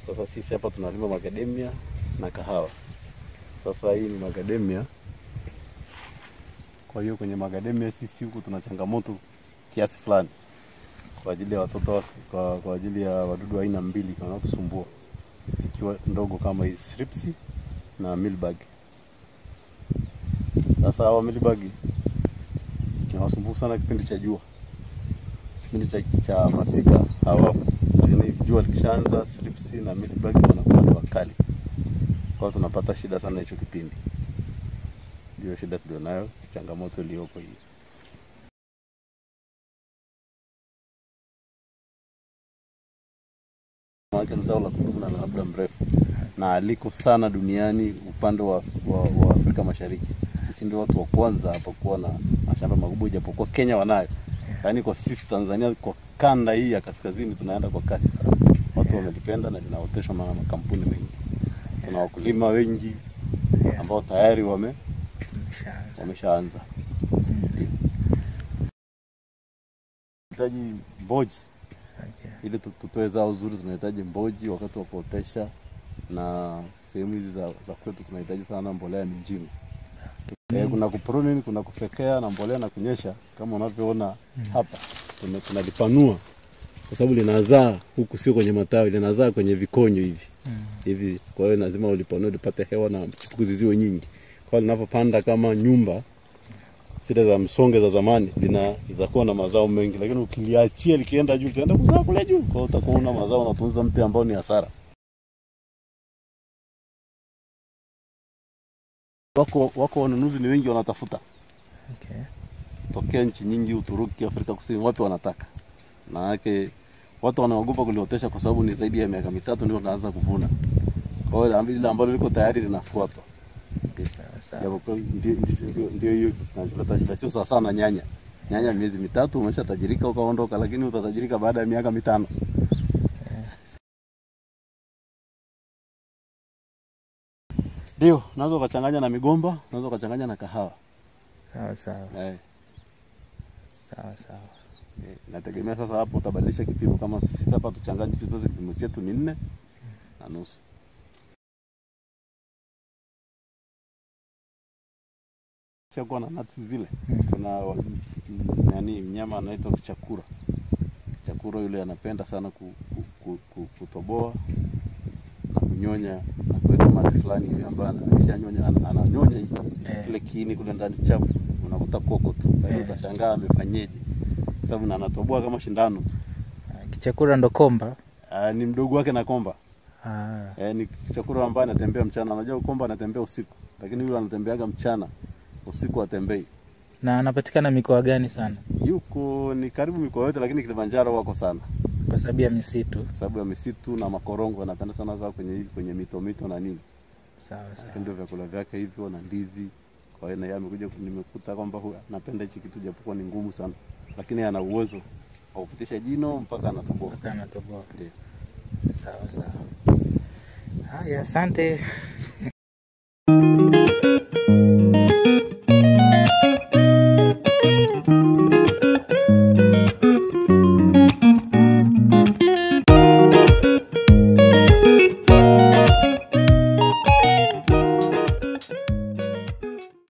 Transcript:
Sasa sisi hapa tunalima macadamia na kahawa. Sasa hii ni macadamia. Kwa hiyo kwenye macadamia sisi huku tuna changamoto kiasi fulani kwa ajili ya watoto wa- kwa, kwa ajili ya wadudu aina mbili wanaotusumbua zikiwa ndogo kama hizi thrips na mealbug. Sasa hawa mealbug inawasumbua sana kipindi cha jua, kipindi cha, cha masika hawapo, lakini jua likishaanza thrips na mealbug wanakuwa ni wakali, kwa hiyo tunapata shida sana hicho kipindi. Ndio shida tulionayo, changamoto iliyopo hii. Maana ni zao la kudumu na la muda mrefu na aliko sana duniani upande wa, wa, wa Afrika Mashariki. Sisi ndio watu wa kwanza hapa kuwa na mashamba makubwa, ijapokuwa Kenya wanayo, yaani kwa sisi Tanzania, kwa kanda hii ya kaskazini tunaenda kwa kasi sana. Watu wamelipenda na linaoteshwa na makampuni mengi. Tuna wakulima wengi ambao tayari wame Umeshaanza. wameshaanza. Hitaji mboji Okay. ili tu- tutoe zao zuri, tunahitaji mboji wakati wa kuotesha, na sehemu hizi za, za kwetu tunahitaji sana mbolea mijini. Eh, kuna kupruning, kuna kufekea na mbolea na kunyesha, kama unavyoona hapa tuna- tunalipanua kwa sababu linazaa huku, sio kwenye matawi, linazaa kwenye vikonyo hivi Mm. hivi. Kwa hiyo lazima ulipanue lipate hewa na chipukizi ziwe nyingi. Kwa hiyo linapopanda kama nyumba zile za msonge za zamani, lina litakuwa na mazao mengi, lakini ukiliachia likienda juu, litaenda kuzaa kule juu. Kwa hiyo utakuwa una mazao unatunza mti ambao ni hasara. Wako wako wanunuzi ni wengi, wanatafuta Okay. tokea nchi nyingi, Uturuki, Afrika Kusini, wapi wanataka. Na yake watu wanaogopa kuliotesha kwa sababu ni zaidi ya miaka mitatu ndio unaanza kuvuna. Kwa hiyo ile ambalo liko tayari linafuatwa. Sawa sawa. Japokuwa ndio ndio- ndio- ndio hiyo kinacholeta shida, sio sawa sawa na nyanya. Nyanya miezi mitatu umeshatajirika ukaondoka, lakini utatajirika baada ya miaka mitano. Ndio, unaweza ukachanganya na migomba, unaweza ukachanganya na kahawa. Sawa sawa. Eh, Sawa sawa. eh, nategemea sasa hapo utabadilisha kipimo. Kama sisi hapa tuchanganye vitu zote, kipimo chetu ni nne na nusu. Kishakuwa na nati zile kuna wa- m- nani mnyama anaitwa kichakura. Kichakura yule anapenda sana ku, ku, ku, ku, kutoboa na kunyonya na kuweka mate fulani hivi ambayo akishanyonya ana- ananyonya Eh. kile kiini kule ndani chafu, unakuta koko tu. Kwa hiyo Eh. utashangaa amefanyeje, kwa sababu na anatoboa kama shindano tu. Ah, Kichakura ndo komba. Ah, ni mdogo wake na komba Ah. eh, ni kichakura ambaye anatembea mchana. Unajua komba anatembea usiku, lakini huyu anatembeaga mchana, usiku atembei. Na anapatikana mikoa gani sana? Yuko ni karibu mikoa yote, lakini Kilimanjaro wako sana Kwa sababu ya misitu. kwa sababu ya misitu na makorongo. Anapenda sana kaa kwenye hivi kwenye mito mito na nini, Sawa sawa. ndio vyakula vyake hivyo na ndizi. Kwa hiyo na yeye amekuja, nimekuta kwamba huyu anapenda hichi kitu, japokuwa ni ngumu sana, lakini ana uwezo wa kupitisha jino mpaka anatoboa. Mpaka anatoboa. Ndio. Sawa sawa. Haya, asante.